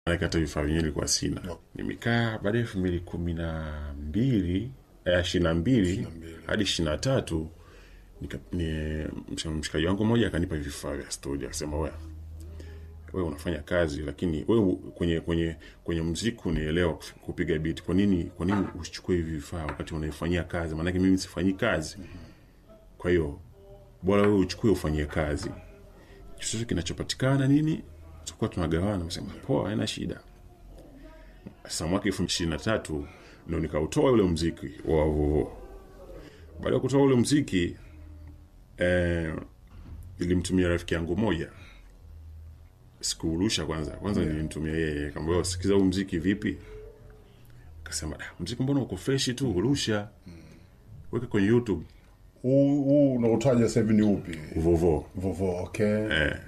maanake hata vifaa vyenyewe ilikuwa sina No. nimekaa baada ya elfu mbili kumi na mbili ishiri na mbili hadi ishiri na tatu nika- ni- msh- mshikaji wangu mmoja akanipa vifaa vya studio akasema we wewe unafanya kazi lakini wewe kwenye kwenye kwenye mziki unaelewa kuf- kupiga beat kwa nini kwa nini usichukue hivi vifaa wakati unaifanyia kazi maanake mimi sifanyii kazi kwa hiyo bora wewe uchukue ufanyie kazi chochote kinachopatikana nini tutakuwa tunagawana sema poa haina shida sasa mwaka elfu ishirini na tatu ndo nikautoa ule mziki wa vovo baada ya kutoa ule mziki eh, ilimtumia rafiki yangu moja sikuurusha kwanza kwanza nilimtumia yeye kamba sikiza huu mziki vipi akasema "Da, mziki mbona uko freshi tu urusha weka kwenye youtube huu huu unaotaja sasa hivi ni upi vovo vovo okay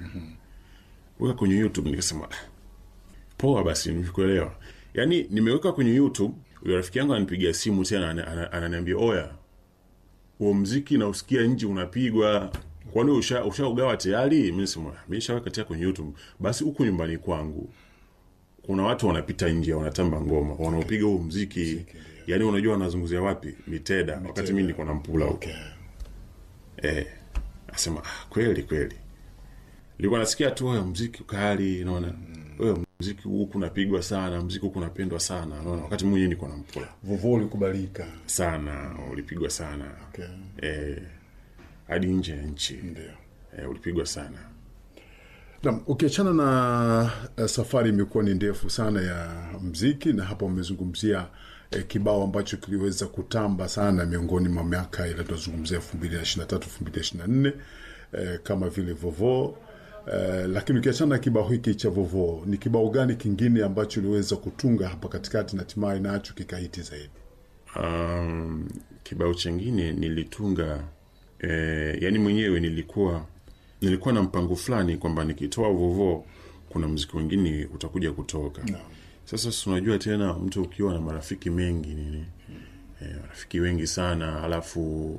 weka kwenye youtube nikasema "Ah, poa basi nimekuelewa yaani nimeweka kwenye youtube huyo rafiki yangu ananipigia simu tena ana- ana- ananiambia oya huo mziki nausikia nje unapigwa kwani usha- ushaugawa tayari mi nasema mi nishaweka tayari kwenye youtube basi huku nyumbani kwangu kuna watu wanapita nje wanatamba ngoma wanaopiga huu mziki yaani unajua wanazunguzia wapi miteda wakati mi niko na mpula huko okay eh, asema ah, kweli kweli nilikuwa nasikia tu wewe mziki kali naona wewe mziki huku unapigwa sana mziki huku unapendwa sana naona wakati mwenyewe niko na mpula vovo ulikubalika sana ulipigwa sana okay eh, hadi nje ya nchi ndio eh, ulipigwa sana Naam, ukiachana na uh, safari imekuwa ni ndefu sana ya mziki na hapa umezungumzia eh, kibao ambacho kiliweza kutamba sana miongoni mwa miaka ile tunazungumzia elfu mbili na ishiri na tatu elfu mbili na ishiri na nne eh, kama vile vovo eh, lakini ukiachana na kibao hiki cha vovo ni kibao gani kingine ambacho uliweza kutunga hapa katikati na hatimaye nacho kikahiti zaidi um, kibao chengine nilitunga eh, yani mwenyewe nilikuwa nilikuwa na mpango fulani kwamba nikitoa vovo kuna mziki wengine utakuja kutoka Naam. sasa si unajua tena mtu ukiwa na marafiki mengi nini eh, marafiki wengi sana alafu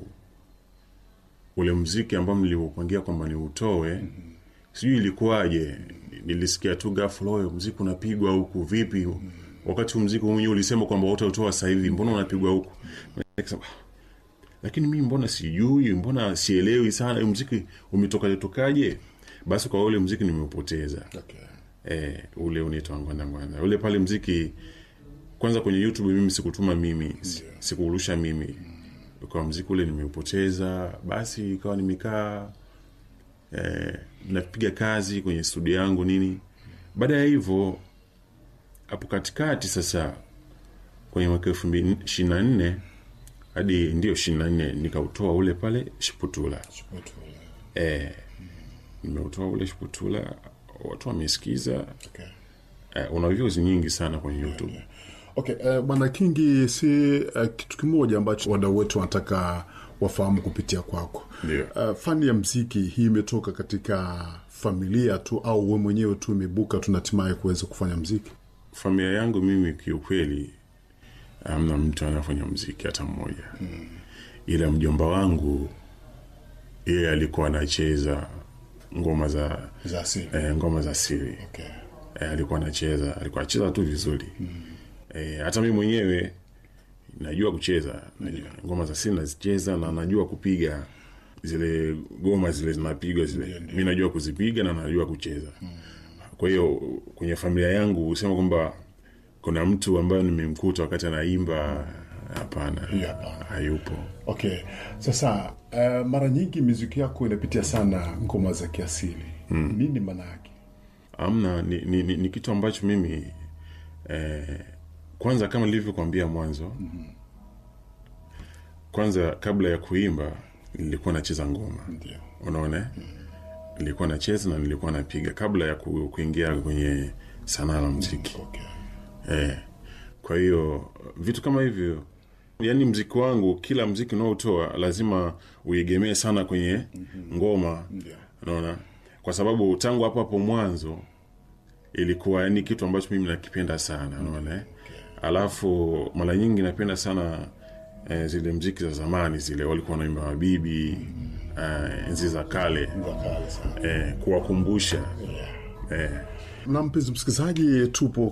ule mziki ambao niliupangia kwamba niutoe mm-hmm. sijui ilikuwaje nilisikia tu ghafla huyo mziki unapigwa huku vipi wakati huu mziki mwenyewe ulisema kwamba utautoa sasa hivi mbona unapigwa huku Nikasema, "Ah, lakini mimi mbona sijui mbona sielewi sana huu mziki umetokaje tokaje basi kwa ule mziki nimeupoteza okay. eh, ule unaitwa ngwanda ngwanda ule pale mziki kwanza kwenye youtube mimi sikutuma mimi si- sikuurusha mimi kwa mziki ule nimeupoteza basi ikawa nimekaa eh, napiga kazi kwenye studio yangu nini baada ya hivyo hapo katikati sasa kwenye mwaka elfu mbili ishirini na nne hadi ndio ishirini na nne nikautoa ule pale shiputula eh, nimeutoa ule shiputula watu wamesikiza Okay. eh, una views nyingi sana kwenye youtube Okay, uh, bwana Kingi, si uh, kitu kimoja ambacho wadau wetu wanataka wafahamu kupitia kwako. Ndio. Uh, fani ya mziki hii imetoka katika familia tu au we mwenyewe tu imebuka tu na hatimaye kuweza kufanya mziki? familia yangu mimi kiukweli amna mtu anafanya mziki hata mmoja mm. ila mjomba wangu yeye alikuwa anacheza ngoma za Za asili. eh, ngoma za siri Okay. eh, alikuwa anacheza alikuwa anacheza tu vizuri mm. eh, hata mi mwenyewe najua kucheza najua, ngoma za siri nazicheza na najua kupiga zile goma zile zinapigwa zile mi najua kuzipiga na najua kucheza mm. kwa hiyo kwenye familia yangu husema kwamba kuna mtu ambaye nimemkuta wakati anaimba hapana Hiyo hapana. hayupo Okay. Sasa uh, mara nyingi miziki yako inapitia sana ngoma za kiasili. Mm. Nini maana yake? amna ni, ni, ni, ni kitu ambacho mimi eh, kwanza kama nilivyokuambia mwanzo mm-hmm. kwanza kabla ya kuimba nilikuwa nacheza ngoma Ndio. unaona mm-hmm. nilikuwa nacheza na nilikuwa napiga kabla ya ku, kuingia kwenye sanaa la mziki Okay. eh, kwa hiyo vitu kama hivyo yaani mziki wangu kila mziki unaotoa lazima uegemee sana kwenye ngoma Ndio. unaona kwa sababu tangu hapo hapo mwanzo ilikuwa ni kitu ambacho mimi nakipenda sana unaona eh? alafu mara nyingi napenda sana eh, zile mziki za zamani zile walikuwa wanaimba mabibi eh, enzi za kale Ngoma kali sana. eh, kuwakumbusha eh, na mpenzi msikilizaji tupo